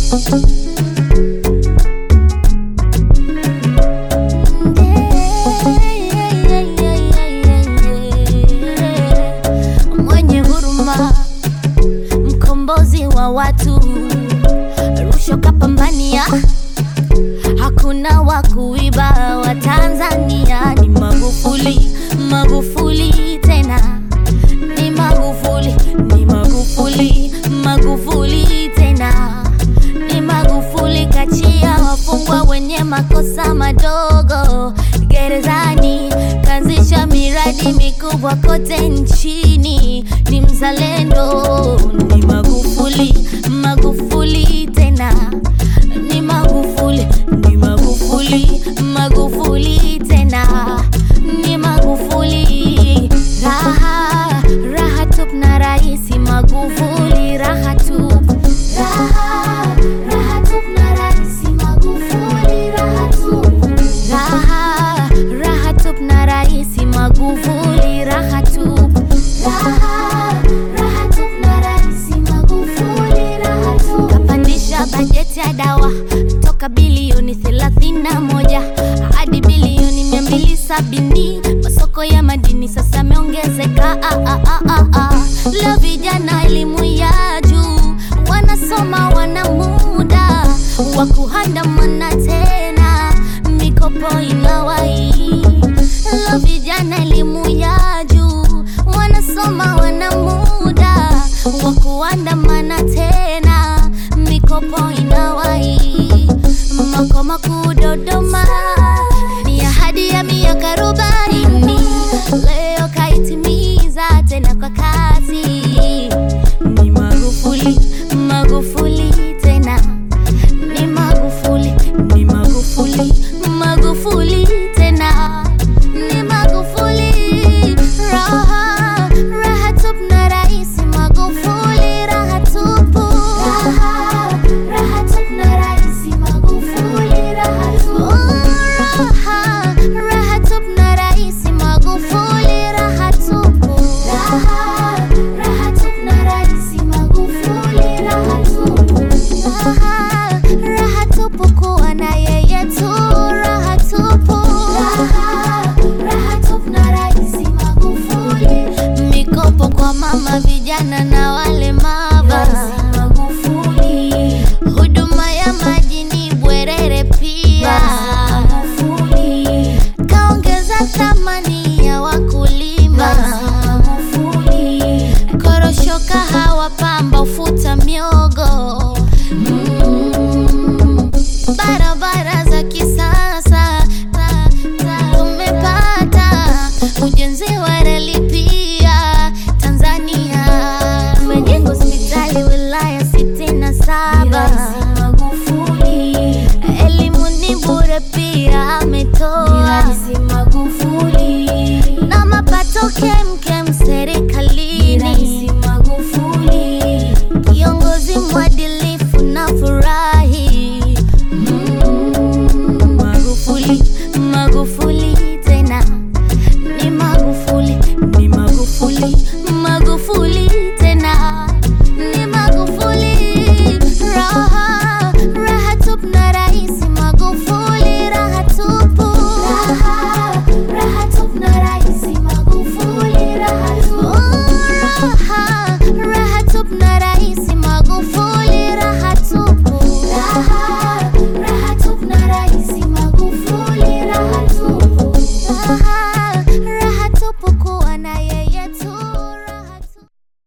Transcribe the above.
mwenye huruma, mkombozi wa watu, rushwa kapambania, hakuna wa kuiba wa Tanzania. Ni Magufuli, Magufuli tena, ni Magufuli, ni Magufuli, Magufuli tena, ni Magufuli kachia wafungwa wenye makosa madogo gerezani, kaanzisha miradi mikubwa kote nchini, ni mzalendo, ni Magufuli, Magufuli tena, ni Magufuli, ni Magufuli, Magufuli tena, ni Magufuli, raha raha tup na raisi Magufuli, raha tup raha raha tup na raisi Magufuli, raha tup raha raha tup na raisi Magufuli, raha tup raha raha tup na raisi Magufuli, raha tup kapandisha bajeti ya dawa toka bilioni 31 hadi bilioni 270. Masoko ya madini sasa yameongezeka. Ah, ah, ah, ah, ah. Leo vijana elimu ya juu wanasoma, wana muda wa kuandamana tena, mikopo inawai. Leo vijana elimu ya juu wanasoma, wana muda wa kuandamana tena, mikopo ina